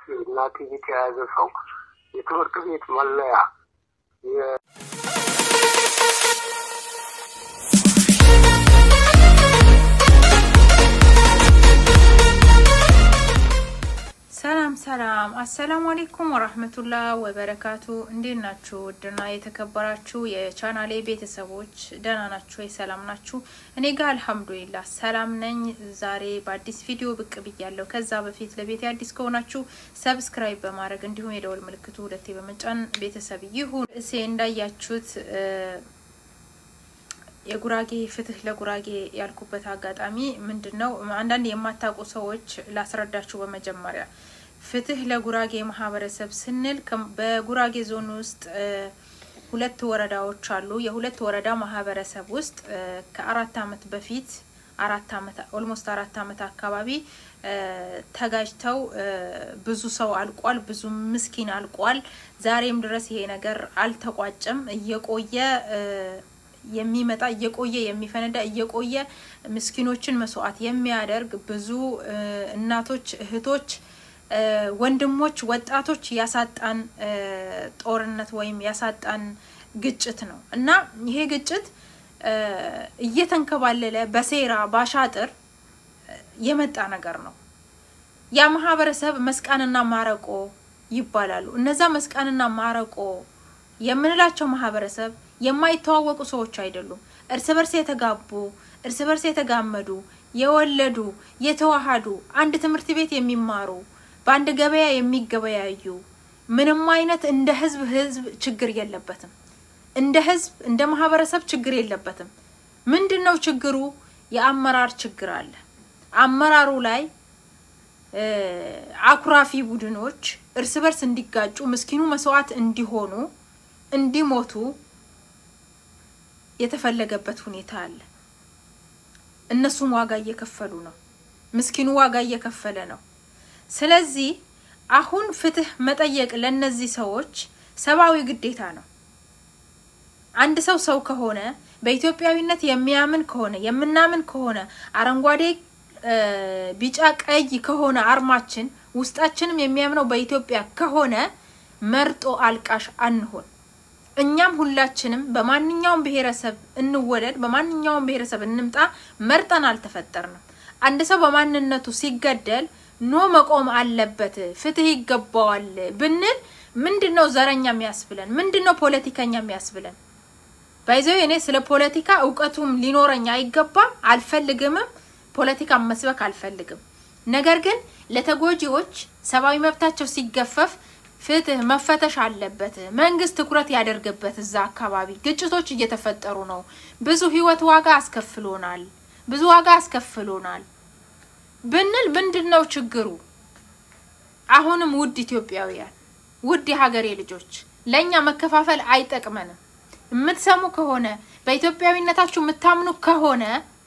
እና ጥይት የያዘ ሰው የትምህርት ቤት መለያ ሰላም ሰላም፣ አሰላሙ አሌይኩም ወራህመቱላህ ወበረካቱ። እንዴት ናችሁ? ውድና የተከበራችሁ የቻናሌ ቤተሰቦች ደህና ናችሁ ወይ? ሰላም ናችሁ? እኔ ጋር አልሐምዱሊላህ ሰላም ነኝ። ዛሬ በአዲስ ቪዲዮ ብቅ ብያለሁ። ከዛ በፊት ለቤት አዲስ ከሆናችሁ ሰብስክራይብ በማድረግ እንዲሁም የደወል ምልክቱ ሁለቴ በመጫን ቤተሰብ ይሁን። እሴ እንዳያችሁት የጉራጌ ፍትህ ለጉራጌ ያልኩበት አጋጣሚ ምንድን ነው? አንዳንድ የማታውቁ ሰዎች ላስረዳችሁ። በመጀመሪያ ፍትህ ለጉራጌ ማህበረሰብ ስንል በጉራጌ ዞን ውስጥ ሁለት ወረዳዎች አሉ። የሁለት ወረዳ ማህበረሰብ ውስጥ ከአራት አመት በፊት አራት አመት ኦልሞስት አራት አመት አካባቢ ተጋጅተው ብዙ ሰው አልቋል። ብዙ ምስኪን አልቋል። ዛሬም ድረስ ይሄ ነገር አልተቋጨም። እየቆየ የሚመጣ እየቆየ የሚፈነዳ እየቆየ ምስኪኖችን መስዋዕት የሚያደርግ ብዙ እናቶች፣ እህቶች፣ ወንድሞች፣ ወጣቶች ያሳጣን ጦርነት ወይም ያሳጣን ግጭት ነው እና ይሄ ግጭት እየተንከባለለ በሴራ ባሻጥር የመጣ ነገር ነው። ያ ማህበረሰብ መስቃንና ማረቆ ይባላሉ። እነዛ መስቃንና ማረቆ የምንላቸው ማህበረሰብ የማይተዋወቁ ሰዎች አይደሉም። እርስ በርስ የተጋቡ እርስ በርስ የተጋመዱ የወለዱ የተዋሃዱ አንድ ትምህርት ቤት የሚማሩ በአንድ ገበያ የሚገበያዩ ምንም አይነት እንደ ህዝብ ህዝብ ችግር የለበትም። እንደ ህዝብ እንደ ማህበረሰብ ችግር የለበትም። ምንድን ነው ችግሩ? የአመራር ችግር አለ። አመራሩ ላይ አኩራፊ ቡድኖች እርስ በርስ እንዲጋጩ፣ ምስኪኑ መስዋዕት እንዲሆኑ፣ እንዲሞቱ የተፈለገበት ሁኔታ አለ። እነሱም ዋጋ እየከፈሉ ነው። ምስኪኑ ዋጋ እየከፈለ ነው። ስለዚህ አሁን ፍትህ መጠየቅ ለእነዚህ ሰዎች ሰብአዊ ግዴታ ነው። አንድ ሰው ሰው ከሆነ በኢትዮጵያዊነት የሚያምን ከሆነ የምናምን ከሆነ አረንጓዴ፣ ቢጫ፣ ቀይ ከሆነ አርማችን ውስጣችንም የሚያምነው በኢትዮጵያ ከሆነ መርጦ አልቃሽ አንሆን። እኛም ሁላችንም በማንኛውም ብሔረሰብ እንወለድ፣ በማንኛውም ብሔረሰብ እንምጣ፣ መርጠን አልተፈጠርንም። አንድ ሰው በማንነቱ ሲገደል ኖ መቆም አለበት፣ ፍትህ ይገባዋል ብንል ምንድን ነው ዘረኛ የሚያስብለን? ምንድን ነው ፖለቲከኛ የሚያስብለን? ባይዘው እኔ ስለ ፖለቲካ እውቀቱም ሊኖረኝ አይገባም፣ አልፈልግምም። ፖለቲካ መስበክ አልፈልግም። ነገር ግን ለተጎጂዎች ሰብአዊ መብታቸው ሲገፈፍ ፍትህ መፈተሽ አለበት። መንግስት ትኩረት ያደርግበት። እዛ አካባቢ ግጭቶች እየተፈጠሩ ነው። ብዙ ህይወት ዋጋ አስከፍሎናል፣ ብዙ ዋጋ አስከፍሎናል ብንል ምንድን ነው ችግሩ? አሁንም ውድ ኢትዮጵያውያን፣ ውድ የሀገሬ ልጆች ለእኛ መከፋፈል አይጠቅመንም። የምትሰሙ ከሆነ በኢትዮጵያዊነታችሁ የምታምኑ ከሆነ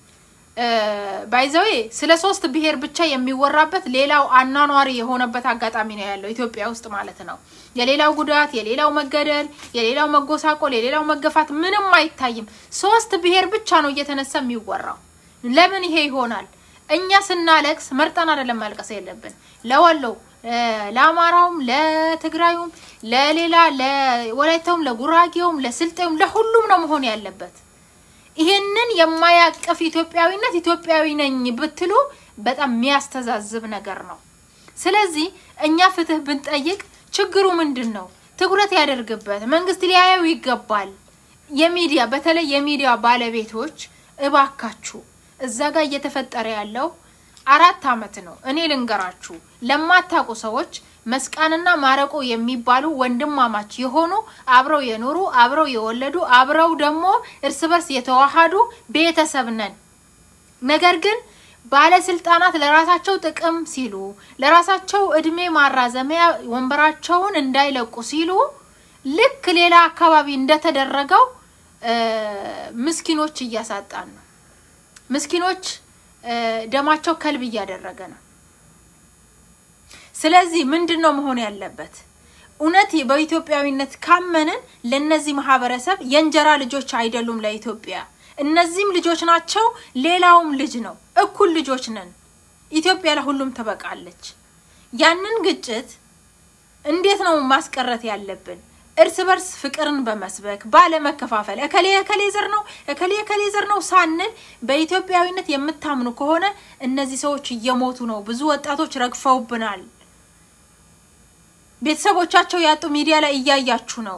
ባይዘዌ ስለ ሶስት ብሔር ብቻ የሚወራበት ሌላው አኗኗሪ የሆነበት አጋጣሚ ነው ያለው ኢትዮጵያ ውስጥ ማለት ነው። የሌላው ጉዳት፣ የሌላው መገደል፣ የሌላው መጎሳቆል፣ የሌላው መገፋት ምንም አይታይም። ሶስት ብሔር ብቻ ነው እየተነሳ የሚወራው። ለምን ይሄ ይሆናል? እኛ ስናለቅስ መርጠን አይደለም ማልቀስ የለብን። ለወሎው፣ ለአማራውም፣ ለትግራዩም፣ ለሌላ ለወላይታውም፣ ለጉራጌውም፣ ለስልጤውም ለሁሉም ነው መሆን ያለበት። ይሄንን የማያቅፍ ኢትዮጵያዊነት ኢትዮጵያዊ ነኝ ብትሉ በጣም የሚያስተዛዝብ ነገር ነው። ስለዚህ እኛ ፍትህ ብንጠይቅ ችግሩ ምንድን ነው? ትኩረት ያደርግበት፣ መንግስት ሊያየው ይገባል። የሚዲያ በተለይ የሚዲያ ባለቤቶች እባካችሁ እዛ ጋር እየተፈጠረ ያለው አራት አመት ነው። እኔ ልንገራችሁ ለማታውቁ ሰዎች መስቃንና ማረቆ የሚባሉ ወንድማማች የሆኑ አብረው የኖሩ አብረው የወለዱ አብረው ደግሞ እርስ በርስ የተዋሃዱ ቤተሰብ ነን። ነገር ግን ባለስልጣናት ለራሳቸው ጥቅም ሲሉ ለራሳቸው እድሜ ማራዘሚያ ወንበራቸውን እንዳይለቁ ሲሉ ልክ ሌላ አካባቢ እንደተደረገው ምስኪኖች እያሳጣን ነው። ምስኪኖች ደማቸው ከልብ እያደረገ ነው። ስለዚህ ምንድን ነው መሆን ያለበት? እውነት በኢትዮጵያዊነት ካመንን ለነዚህ ማህበረሰብ የእንጀራ ልጆች አይደሉም ለኢትዮጵያ። እነዚህም ልጆች ናቸው፣ ሌላውም ልጅ ነው። እኩል ልጆች ነን። ኢትዮጵያ ለሁሉም ትበቃለች። ያንን ግጭት እንዴት ነው ማስቀረት ያለብን? እርስ በርስ ፍቅርን በመስበክ ባለመከፋፈል፣ እከሌ እከሌ ዘር ነው እከሌ እከሌ ዘር ነው ሳንል በኢትዮጵያዊነት የምታምኑ ከሆነ እነዚህ ሰዎች እየሞቱ ነው። ብዙ ወጣቶች ረግፈውብናል። ቤተሰቦቻቸው ያጡ ሚዲያ ላይ እያያችሁ ነው።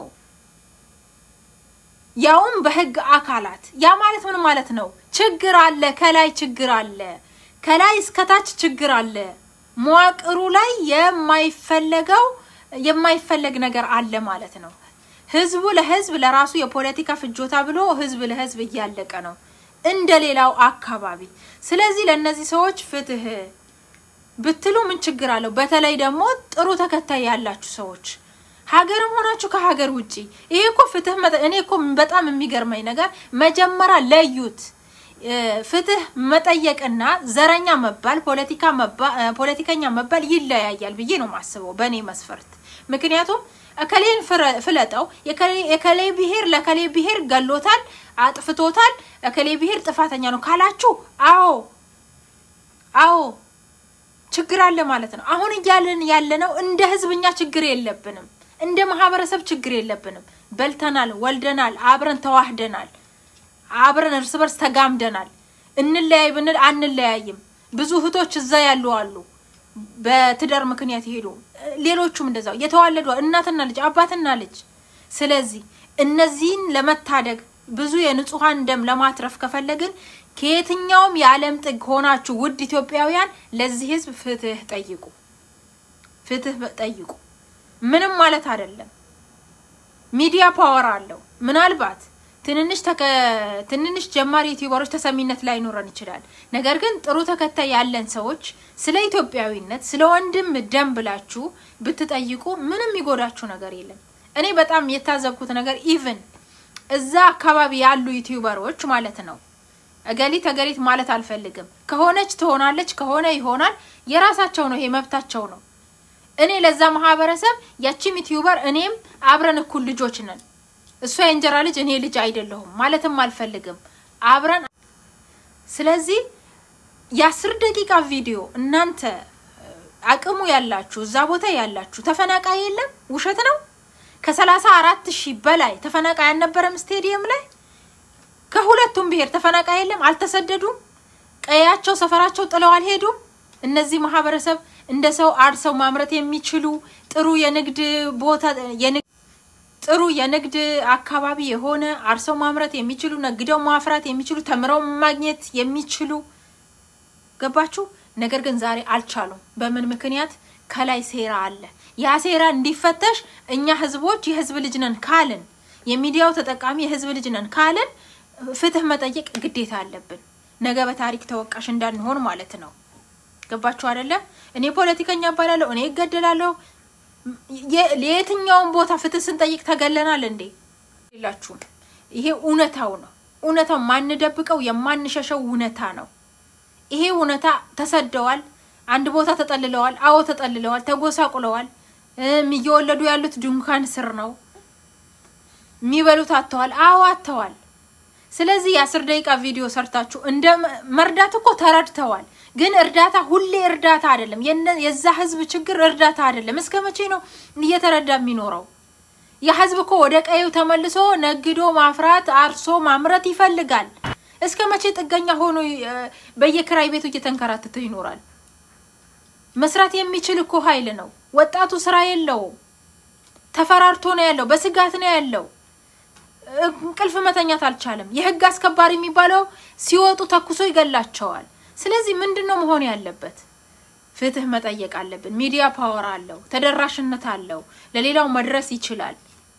ያውም በህግ አካላት። ያ ማለት ምን ማለት ነው? ችግር አለ፣ ከላይ ችግር አለ፣ ከላይ እስከታች ችግር አለ። መዋቅሩ ላይ የማይፈለገው የማይፈለግ ነገር አለ ማለት ነው። ህዝቡ ለህዝብ ለራሱ የፖለቲካ ፍጆታ ብሎ ህዝብ ለህዝብ እያለቀ ነው እንደ ሌላው አካባቢ። ስለዚህ ለእነዚህ ሰዎች ፍትህ ብትሉ ምን ችግር አለው? በተለይ ደግሞ ጥሩ ተከታይ ያላችሁ ሰዎች ሀገርም ሆናችሁ ከሀገር ውጪ ይሄ እኮ ፍትህ መጠ እኔ እኮ በጣም የሚገርመኝ ነገር መጀመሪያ ለዩት። ፍትህ መጠየቅና ዘረኛ መባል ፖለቲካ ፖለቲከኛ መባል ይለያያል ብዬ ነው የማስበው በእኔ መስፈርት። ምክንያቱም እከሌን ፍለጠው የከሌ ብሄር ለከሌ ብሄር ገሎታል፣ አጥፍቶታል፣ እከሌ ብሄር ጥፋተኛ ነው ካላችሁ አዎ አዎ ችግር አለ ማለት ነው። አሁን እያለን ያለነው እንደ ህዝብኛ ችግር የለብንም፣ እንደ ማህበረሰብ ችግር የለብንም። በልተናል፣ ወልደናል፣ አብረን ተዋህደናል፣ አብረን እርስ በርስ ተጋምደናል። እንለያይ ብንል አንለያይም። ብዙ እህቶች እዛ ያሉ አሉ፣ በትዳር ምክንያት ይሄዱ፣ ሌሎቹም እንደዛው የተዋለዱ እናትና ልጅ አባትና ልጅ። ስለዚህ እነዚህን ለመታደግ ብዙ የንጹሐን ደም ለማትረፍ ከፈለግን ከየትኛውም የዓለም ጥግ ሆናችሁ ውድ ኢትዮጵያውያን ለዚህ ህዝብ ፍትህ ጠይቁ፣ ፍትህ ጠይቁ። ምንም ማለት አይደለም። ሚዲያ ፓወር አለው። ምናልባት ትንንሽ ትንንሽ ጀማሪ ዩቲዩበሮች ተሰሚነት ላይኖረን ይችላል። ነገር ግን ጥሩ ተከታይ ያለን ሰዎች ስለ ኢትዮጵያዊነት ስለ ወንድም ደም ብላችሁ ብትጠይቁ ምንም የሚጎዳችሁ ነገር የለም። እኔ በጣም የታዘብኩት ነገር ኢቭን እዛ አካባቢ ያሉ ዩቲዩበሮች ማለት ነው እገሊት እገሊት ማለት አልፈልግም። ከሆነች ትሆናለች፣ ከሆነ ይሆናል። የራሳቸው ነው፣ ይሄ መብታቸው ነው። እኔ ለዛ ማህበረሰብ ያቺም ዩቲዩበር እኔም አብረን እኩል ልጆች ነን። እሷ የእንጀራ ልጅ እኔ ልጅ አይደለሁም ማለትም አልፈልግም። አብረን ስለዚህ የአስር ደቂቃ ቪዲዮ እናንተ አቅሙ ያላችሁ እዛ ቦታ ያላችሁ ተፈናቃይ የለም፣ ውሸት ነው። ከሰላሳ አራት ሺህ በላይ ተፈናቃይ አልነበረም ስቴዲየም ላይ ከሁለቱም ብሔር ተፈናቃይ የለም። አልተሰደዱም። ቀያቸው ሰፈራቸው ጥለው አልሄዱም። እነዚህ ማህበረሰብ እንደ ሰው አርሰው ማምረት የሚችሉ ጥሩ የንግድ ቦታ ጥሩ የንግድ አካባቢ የሆነ አርሰው ማምረት የሚችሉ ነግደው ማፍራት የሚችሉ ተምረው ማግኘት የሚችሉ ገባችሁ። ነገር ግን ዛሬ አልቻሉም። በምን ምክንያት? ከላይ ሴራ አለ። ያ ሴራ እንዲፈተሽ እኛ ህዝቦች የህዝብ ልጅ ነን ካልን የሚዲያው ተጠቃሚ የህዝብ ልጅ ነን ካልን ፍትህ መጠየቅ ግዴታ አለብን። ነገ በታሪክ ተወቃሽ እንዳንሆን ማለት ነው። ገባችሁ አይደለ? እኔ ፖለቲከኛ እባላለሁ፣ እኔ እገደላለሁ። ለየትኛውም ቦታ ፍትህ ስንጠይቅ ተገለናል እንዴ? የላችሁም። ይሄ እውነታው ነው። እውነታው ማንደብቀው የማንሸሸው እውነታ ነው። ይሄ እውነታ ተሰደዋል፣ አንድ ቦታ ተጠልለዋል። አዎ ተጠልለዋል፣ ተጎሳቁለዋል። እየወለዱ ያሉት ድንኳን ስር ነው። የሚበሉት አጥተዋል። አዎ አጥተዋል። ስለዚህ የአስር ደቂቃ ቪዲዮ ሰርታችሁ እንደ መርዳት እኮ ተረድተዋል። ግን እርዳታ ሁሌ እርዳታ አይደለም። የዛ ህዝብ ችግር እርዳታ አይደለም። እስከ መቼ ነው እየተረዳ የሚኖረው? የህዝብ እኮ ወደ ቀዩ ተመልሶ ነግዶ ማፍራት አርሶ ማምረት ይፈልጋል። እስከ መቼ ጥገኛ ሆኖ በየክራይ ቤቱ እየተንከራተተ ይኖራል? መስራት የሚችል እኮ ኃይል ነው። ወጣቱ ስራ የለውም። ተፈራርቶ ነው ያለው። በስጋት ነው ያለው። እንቅልፍ መተኛት አልቻለም። የህግ አስከባሪ የሚባለው ሲወጡ ተኩሶ ይገላቸዋል። ስለዚህ ምንድን ነው መሆን ያለበት? ፍትህ መጠየቅ አለብን። ሚዲያ ፓወር አለው፣ ተደራሽነት አለው፣ ለሌላው መድረስ ይችላል።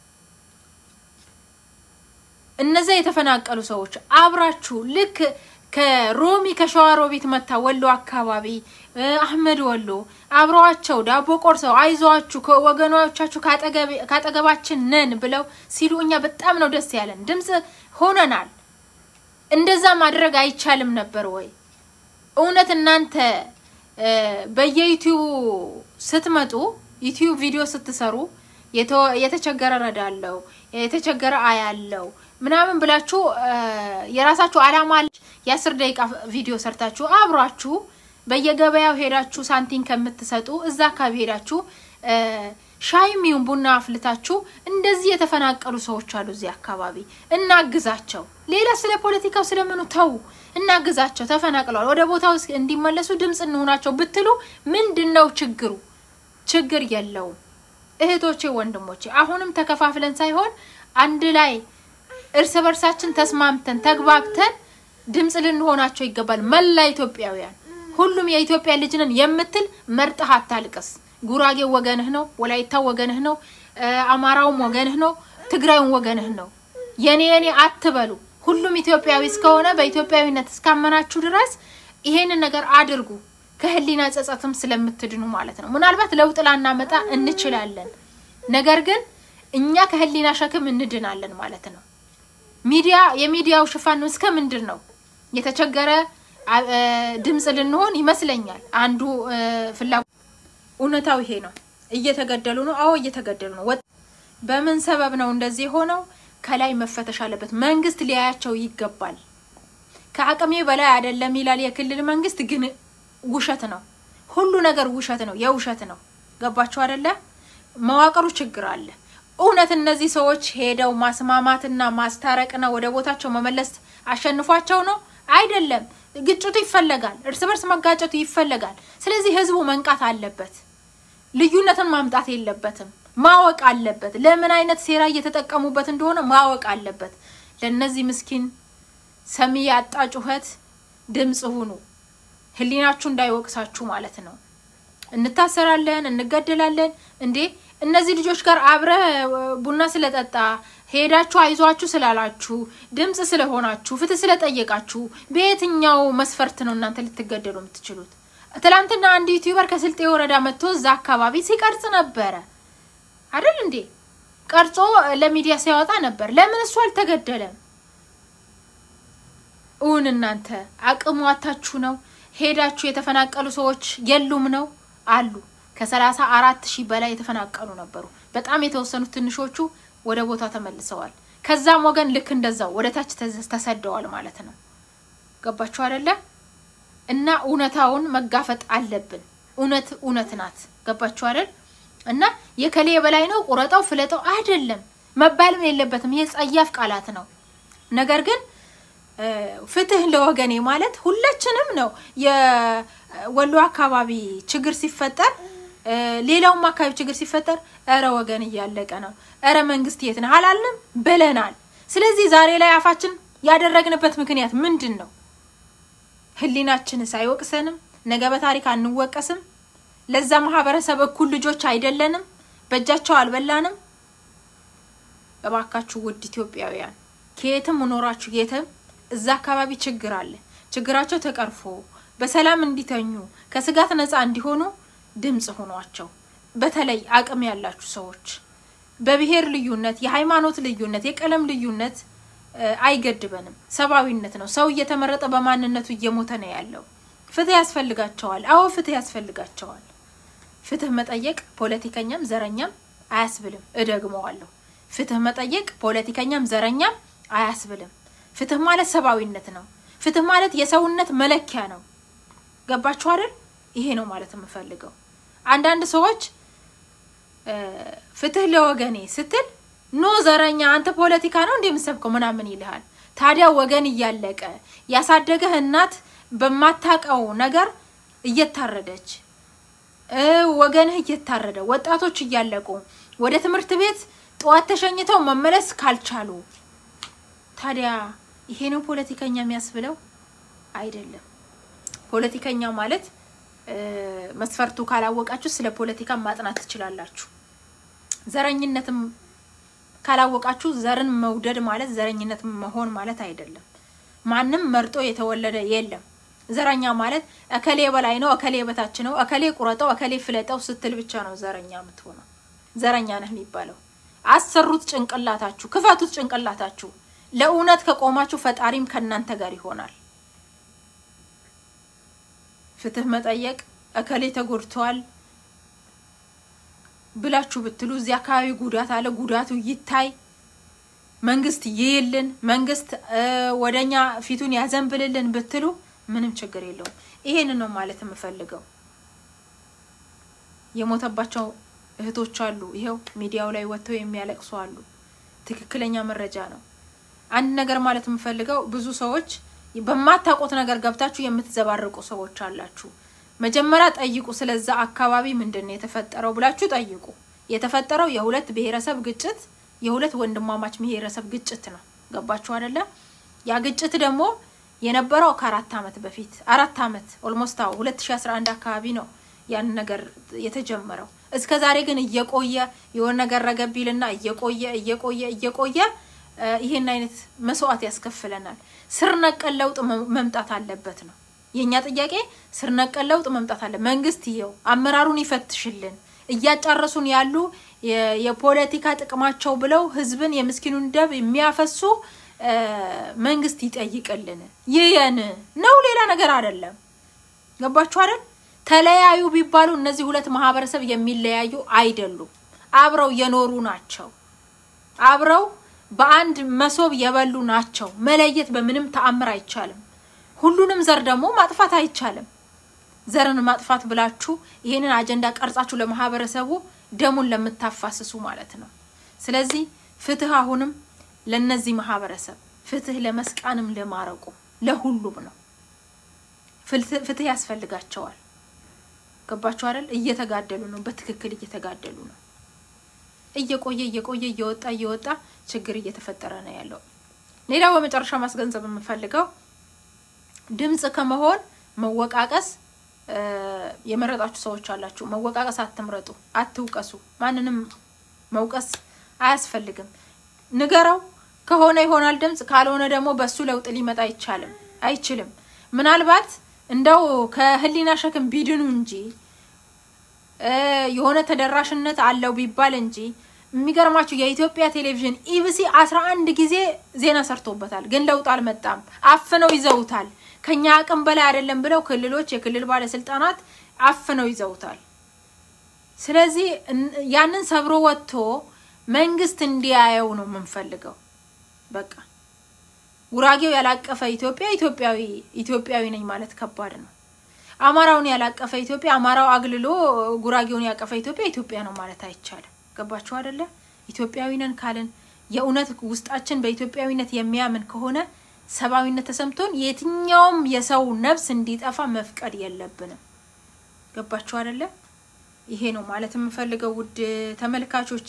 እነዛ የተፈናቀሉ ሰዎች አብራችሁ ልክ ከሮሚ ከሸዋሮቢት መታ ወሎ አካባቢ አህመድ ወሎ አብረዋቸው ዳቦ ቆርሰው አይዟችሁ ወገኖቻችሁ ካጠገባችን ነን ብለው ሲሉ እኛ በጣም ነው ደስ ያለን። ድምፅ ሆነናል። እንደዛ ማድረግ አይቻልም ነበር ወይ? እውነት እናንተ በየዩቲዩብ ስትመጡ ዩቲዩብ ቪዲዮ ስትሰሩ የተቸገረ ረዳለው የተቸገረ አያለው ምናምን ብላችሁ የራሳችሁ አላማ የአስር ደቂቃ ቪዲዮ ሰርታችሁ አብሯችሁ በየገበያው ሄዳችሁ ሳንቲም ከምትሰጡ እዛ አካባቢ ሄዳችሁ ሻይም ይሁን ቡና አፍልታችሁ እንደዚህ የተፈናቀሉ ሰዎች አሉ እዚህ አካባቢ እናግዛቸው። ሌላ ስለ ፖለቲካው ስለምኑ ተው፣ እናግዛቸው። ተፈናቅለዋል፣ ወደ ቦታው እንዲመለሱ ድምፅ እንሆናቸው ብትሉ ምንድን ነው ችግሩ? ችግር የለውም እህቶቼ፣ ወንድሞቼ። አሁንም ተከፋፍለን ሳይሆን አንድ ላይ እርስ በርሳችን ተስማምተን ተግባብተን ድምፅ ልንሆናቸው ይገባል። መላ ኢትዮጵያውያን፣ ሁሉም የኢትዮጵያ ልጅ ነን የምትል መርጠህ አታልቅስ። ጉራጌው ወገንህ ነው፣ ወላይታው ወገንህ ነው፣ አማራውም ወገንህ ነው፣ ትግራዩም ወገንህ ነው። የኔ የኔ አትበሉ። ሁሉም ኢትዮጵያዊ እስከሆነ በኢትዮጵያዊነት እስካመናችሁ ድረስ ይሄንን ነገር አድርጉ። ከህሊና ጸጸትም ስለምትድኑ ማለት ነው። ምናልባት ለውጥ ላናመጣ እንችላለን፣ ነገር ግን እኛ ከህሊና ሸክም እንድናለን ማለት ነው። ሚዲያ የሚዲያው ሽፋን እስከ ምንድን ነው? የተቸገረ ድምፅ ልንሆን ይመስለኛል። አንዱ ፍላጎት እውነታው ይሄ ነው። እየተገደሉ ነው። አዎ እየተገደሉ ነው። በምን ሰበብ ነው እንደዚህ የሆነው? ከላይ መፈተሽ አለበት። መንግስት ሊያያቸው ይገባል። ከአቅሜ በላይ አይደለም ይላል የክልል መንግስት፣ ግን ውሸት ነው። ሁሉ ነገር ውሸት ነው፣ የውሸት ነው። ገባችሁ አይደለ? መዋቅሩ ችግር አለ። እውነት እነዚህ ሰዎች ሄደው ማስማማትና ማስታረቅና ወደ ቦታቸው መመለስ አሸንፏቸው ነው? አይደለም። ግጭቱ ይፈለጋል፣ እርስ በርስ መጋጨቱ ይፈለጋል። ስለዚህ ህዝቡ መንቃት አለበት። ልዩነትን ማምጣት የለበትም። ማወቅ አለበት። ለምን አይነት ሴራ እየተጠቀሙበት እንደሆነ ማወቅ አለበት። ለእነዚህ ምስኪን ሰሚ ያጣ ጩኸት ድምፅ ሁኑ። ህሊናችሁ እንዳይወቅሳችሁ ማለት ነው። እንታሰራለን፣ እንገደላለን። እንዴ እነዚህ ልጆች ጋር አብረ ቡና ስለጠጣ ሄዳችሁ አይዟችሁ ስላላችሁ ድምፅ ስለሆናችሁ ፍትህ ስለጠየቃችሁ በየትኛው መስፈርት ነው እናንተ ልትገደሉ የምትችሉት? ትላንትና አንድ ዩቲዩበር ከስልጤ ወረዳ መጥቶ እዛ አካባቢ ሲቀርጽ ነበረ አይደል እንዴ? ቀርጾ ለሚዲያ ሲያወጣ ነበር። ለምን እሱ አልተገደለም? እውን እናንተ አቅሙ አታችሁ ነው? ሄዳችሁ የተፈናቀሉ ሰዎች የሉም ነው አሉ። ከሰላሳ አራት ሺህ በላይ የተፈናቀሉ ነበሩ። በጣም የተወሰኑት ትንሾቹ ወደ ቦታ ተመልሰዋል። ከዛም ወገን ልክ እንደዛው ወደ ታች ተሰደዋል ማለት ነው። ገባችሁ አይደለ? እና እውነታውን መጋፈጥ አለብን። እውነት እውነት ናት። ገባችሁ አይደል? እና የከሌ በላይ ነው ቁረጠው ፍለጠው አይደለም መባልም የለበትም። ይሄ ጸያፍ ቃላት ነው። ነገር ግን ፍትህ ለወገኔ ማለት ሁላችንም ነው። የወሎ አካባቢ ችግር ሲፈጠር ሌላውም አካባቢ ችግር ሲፈጠር እረ ወገን እያለቀ ነው፣ እረ መንግስት የት ነህ አላልንም ብለናል። ስለዚህ ዛሬ ላይ አፋችን ያደረግንበት ምክንያት ምንድን ነው? ህሊናችንስ አይወቅሰንም? ነገ በታሪክ አንወቀስም? ለዛ ማህበረሰብ እኩል ልጆች አይደለንም? በእጃቸው አልበላንም? እባካችሁ ውድ ኢትዮጵያውያን ከየትም ኖራችሁ የትም እዛ አካባቢ ችግር አለ። ችግራቸው ተቀርፎ በሰላም እንዲተኙ ከስጋት ነፃ እንዲሆኑ ድምፅ ሆኗቸው። በተለይ አቅም ያላችሁ ሰዎች በብሔር ልዩነት፣ የሃይማኖት ልዩነት፣ የቀለም ልዩነት አይገድበንም። ሰብአዊነት ነው። ሰው እየተመረጠ በማንነቱ እየሞተ ነው ያለው። ፍትህ ያስፈልጋቸዋል። አዎ ፍትህ ያስፈልጋቸዋል። ፍትህ መጠየቅ ፖለቲከኛም ዘረኛም አያስብልም። እደግመዋለሁ። ፍትህ መጠየቅ ፖለቲከኛም ዘረኛም አያስብልም። ፍትህ ማለት ሰብአዊነት ነው። ፍትህ ማለት የሰውነት መለኪያ ነው። ገባችሁ አይደል? ይሄ ነው ማለት የምፈልገው። አንዳንድ ሰዎች ፍትህ ለወገኔ ስትል ኖ ዘረኛ አንተ ፖለቲካ ነው እንደ የምሰብከው ምናምን ይልሃል። ታዲያ ወገን እያለቀ ያሳደገህ እናት በማታቀው ነገር እየታረደች ወገንህ እየታረደ ወጣቶች እያለቁ ወደ ትምህርት ቤት ጠዋት ተሸኝተው መመለስ ካልቻሉ ታዲያ ይሄ ነው ፖለቲከኛ የሚያስብለው? አይደለም። ፖለቲከኛ ማለት መስፈርቱ ካላወቃችሁ ስለ ፖለቲካ ማጥናት ትችላላችሁ። ዘረኝነትም ካላወቃችሁ ዘርን መውደድ ማለት ዘረኝነት መሆን ማለት አይደለም። ማንም መርጦ የተወለደ የለም። ዘረኛ ማለት እከሌ በላይ ነው፣ እከሌ በታች ነው፣ እከሌ ቁረጠው፣ እከሌ ፍለጠው ስትል ብቻ ነው ዘረኛ የምትሆነው። ዘረኛ ነህ የሚባለው አሰሩት ጭንቅላታችሁ፣ ክፈቱት ጭንቅላታችሁ። ለእውነት ከቆማችሁ ፈጣሪም ከእናንተ ጋር ይሆናል። ፍትህ መጠየቅ እከሌ ተጎድተዋል ብላችሁ ብትሉ እዚህ አካባቢ ጉዳት አለ፣ ጉዳቱ ይታይ፣ መንግስት ይይልን፣ መንግስት ወደኛ ፊቱን ያዘንብልልን ብትሉ ምንም ችግር የለውም። ይሄንን ነው ማለት የምፈልገው። የሞተባቸው እህቶች አሉ፣ ይኸው ሚዲያው ላይ ወጥተው የሚያለቅሱ አሉ። ትክክለኛ መረጃ ነው። አንድ ነገር ማለት የምፈልገው ብዙ ሰዎች በማታውቁት ነገር ገብታችሁ የምትዘባርቁ ሰዎች አላችሁ። መጀመሪያ ጠይቁ፣ ስለዛ አካባቢ ምንድን ነው የተፈጠረው ብላችሁ ጠይቁ። የተፈጠረው የሁለት ብሔረሰብ ግጭት፣ የሁለት ወንድማማች ብሔረሰብ ግጭት ነው። ገባችሁ አይደለ? ያ ግጭት ደግሞ የነበረው ከአራት አመት በፊት አራት አመት ኦልሞስት አዎ 2011 አካባቢ ነው ያን ነገር የተጀመረው። እስከ ዛሬ ግን እየቆየ የሆነ ነገር ረገቢልና እየቆየ እየቆየ እየቆየ ይሄን አይነት መስዋዕት ያስከፍለናል። ስር ነቀል ለውጥ መምጣት አለበት ነው የእኛ ጥያቄ። ስር ነቀል ለውጥ መምጣት አለ። መንግስት ይኸው አመራሩን ይፈትሽልን። እያጫረሱን ያሉ የፖለቲካ ጥቅማቸው ብለው ህዝብን የምስኪኑን ደብ የሚያፈሱ መንግስት ይጠይቅልን። ይየን ነው ሌላ ነገር አይደለም። ገባችሁ አይደል? ተለያዩ ቢባሉ እነዚህ ሁለት ማህበረሰብ የሚለያዩ አይደሉም። አብረው የኖሩ ናቸው። አብረው በአንድ መሶብ የበሉ ናቸው። መለየት በምንም ተአምር አይቻልም። ሁሉንም ዘር ደግሞ ማጥፋት አይቻልም። ዘርን ማጥፋት ብላችሁ ይሄንን አጀንዳ ቀርጻችሁ ለማህበረሰቡ ደሙን ለምታፋስሱ ማለት ነው። ስለዚህ ፍትህ አሁንም ለነዚህ ማህበረሰብ ፍትህ ለመስቃንም ለማረቁ ለሁሉም ነው። ፍትህ ያስፈልጋቸዋል። ገባችሁ አይደል? እየተጋደሉ ነው። በትክክል እየተጋደሉ ነው። እየቆየ እየቆየ እየወጣ እየወጣ ችግር እየተፈጠረ ነው ያለው። ሌላው በመጨረሻ ማስገንዘብ የምፈልገው ድምፅ ከመሆን መወቃቀስ የመረጣችሁ ሰዎች አላችሁ። መወቃቀስ አትምረጡ፣ አትውቀሱ። ማንንም መውቀስ አያስፈልግም። ንገረው ከሆነ ይሆናል ድምፅ፣ ካልሆነ ደግሞ በሱ ለውጥ ሊመጣ አይቻልም አይችልም። ምናልባት እንደው ከህሊና ሸክም ቢድኑ እንጂ የሆነ ተደራሽነት አለው ቢባል እንጂ የሚገርማችሁ የኢትዮጵያ ቴሌቪዥን ኢቢሲ አስራ አንድ ጊዜ ዜና ሰርቶበታል፣ ግን ለውጥ አልመጣም። አፍነው ይዘውታል። ከኛ አቅም በላይ አይደለም ብለው ክልሎች፣ የክልል ባለስልጣናት አፍነው ይዘውታል። ስለዚህ ያንን ሰብሮ ወጥቶ መንግስት እንዲያየው ነው የምንፈልገው። በቃ ጉራጌው ያላቀፈ ኢትዮጵያ ኢትዮጵያዊ ኢትዮጵያዊ ነኝ ማለት ከባድ ነው። አማራውን ያላቀፈ ኢትዮጵያ አማራው አግልሎ ጉራጌውን ያቀፈ ኢትዮጵያ ኢትዮጵያ ነው ማለት አይቻልም። ገባችሁ አይደለ? ኢትዮጵያዊ ነን ካልን የእውነት ውስጣችን በኢትዮጵያዊነት የሚያምን ከሆነ ሰብአዊነት ተሰምቶን የትኛውም የሰው ነፍስ እንዲጠፋ መፍቀድ የለብንም። ገባችሁ አይደለ? ይሄ ነው ማለት የምፈልገው። ውድ ተመልካቾቼ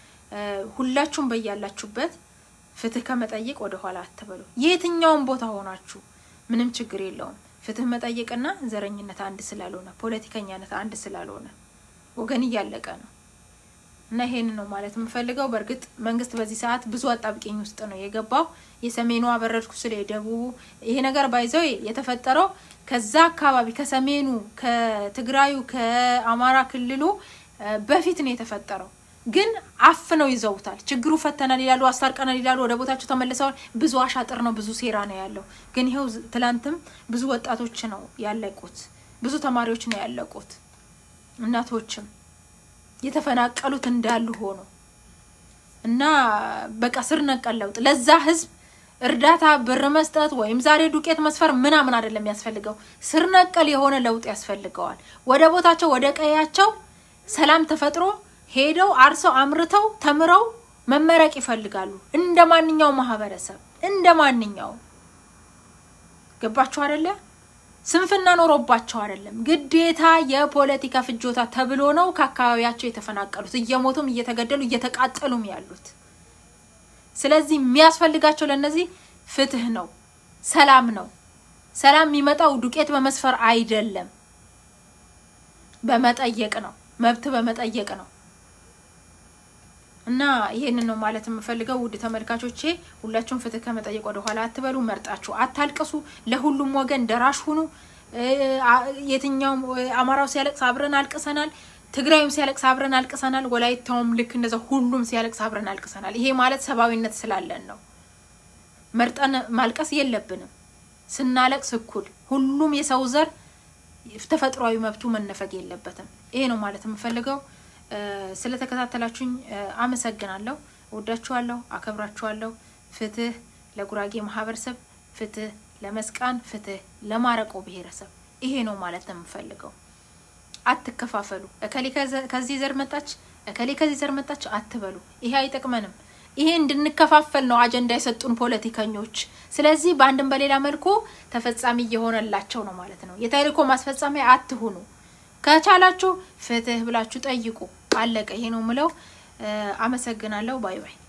ሁላችሁም በያላችሁበት ፍትህ ከመጠየቅ ወደ ኋላ አትበሉ። የትኛውም ቦታ ሆናችሁ ምንም ችግር የለውም። ፍትህ መጠየቅና ዘረኝነት አንድ ስላልሆነ፣ ፖለቲከኛነት አንድ ስላልሆነ ወገን እያለቀ ነው እና ይሄን ነው ማለት የምፈልገው። በእርግጥ መንግስት በዚህ ሰዓት ብዙ አጣብቂኝ ውስጥ ነው የገባው። የሰሜኑ አበረድኩ ስለ የደቡቡ ይሄ ነገር ባይዘው የተፈጠረው ከዛ አካባቢ ከሰሜኑ፣ ከትግራዩ፣ ከአማራ ክልሉ በፊት ነው የተፈጠረው። ግን አፍነው ይዘውታል። ችግሩ ፈተናል ይላሉ፣ አስታርቀናል ይላሉ፣ ወደ ቦታቸው ተመልሰዋል። ብዙ አሻጥር ነው፣ ብዙ ሴራ ነው ያለው። ግን ይኸው ትላንትም ብዙ ወጣቶች ነው ያለቁት፣ ብዙ ተማሪዎች ነው ያለቁት፣ እናቶችም የተፈናቀሉት እንዳሉ ሆኖ እና በቃ ስር ነቀል ለውጥ ለዛ ህዝብ እርዳታ ብር መስጠት ወይም ዛሬ ዱቄት መስፈር ምናምን አይደለም የሚያስፈልገው፣ ስር ነቀል የሆነ ለውጥ ያስፈልገዋል። ወደ ቦታቸው ወደ ቀያቸው ሰላም ተፈጥሮ ሄደው አርሰው አምርተው ተምረው መመረቅ ይፈልጋሉ። እንደ ማንኛውም ማህበረሰብ እንደ ማንኛውም ገባችሁ አይደለ? ስንፍና ኖሮባቸው አይደለም፣ ግዴታ የፖለቲካ ፍጆታ ተብሎ ነው ከአካባቢያቸው የተፈናቀሉት እየሞቱም እየተገደሉ እየተቃጠሉም ያሉት። ስለዚህ የሚያስፈልጋቸው ለእነዚህ ፍትህ ነው፣ ሰላም ነው። ሰላም የሚመጣው ዱቄት በመስፈር አይደለም፣ በመጠየቅ ነው፣ መብት በመጠየቅ ነው። እና ይሄንን ነው ማለት የምፈልገው ውድ ተመልካቾቼ፣ ሁላችሁም ፍትህ ከመጠየቅ ወደ ኋላ አትበሉ። መርጣችሁ አታልቅሱ። ለሁሉም ወገን ደራሽ ሁኑ። የትኛውም አማራው ሲያለቅስ አብረን አልቅሰናል። ትግራይም ሲያለቅስ አብረን አልቅሰናል። ወላይታውም ልክ እንደዛ ሁሉም ሲያለቅስ አብረን አልቅሰናል። ይሄ ማለት ሰብአዊነት ስላለን ነው። መርጠን ማልቀስ የለብንም። ስናለቅስ እኩል ሁሉም የሰው ዘር ተፈጥሯዊ መብቱ መነፈግ የለበትም። ይሄ ነው ማለት የምፈልገው። ስለተከታተላችሁኝ አመሰግናለሁ። ወዳችኋለሁ፣ አከብራችኋለሁ። ፍትህ ለጉራጌ ማህበረሰብ፣ ፍትህ ለመስቃን፣ ፍትህ ለማረቆ ብሔረሰብ። ይሄ ነው ማለት ነው የምፈልገው። አትከፋፈሉ። እከሌ ከዚህ ዘር መጣች፣ እከሌ ከዚህ ዘር መጣች አትበሉ። ይሄ አይጠቅመንም። ይሄ እንድንከፋፈል ነው አጀንዳ የሰጡን ፖለቲከኞች። ስለዚህ በአንድም በሌላ መልኩ ተፈጻሚ እየሆነላቸው ነው ማለት ነው። የተልእኮ ማስፈጸሚያ አትሁኑ። ከቻላችሁ ፍትህ ብላችሁ ጠይቁ። አለቀ። ይሄ ነው ምለው። አመሰግናለሁ። ባይ ባይ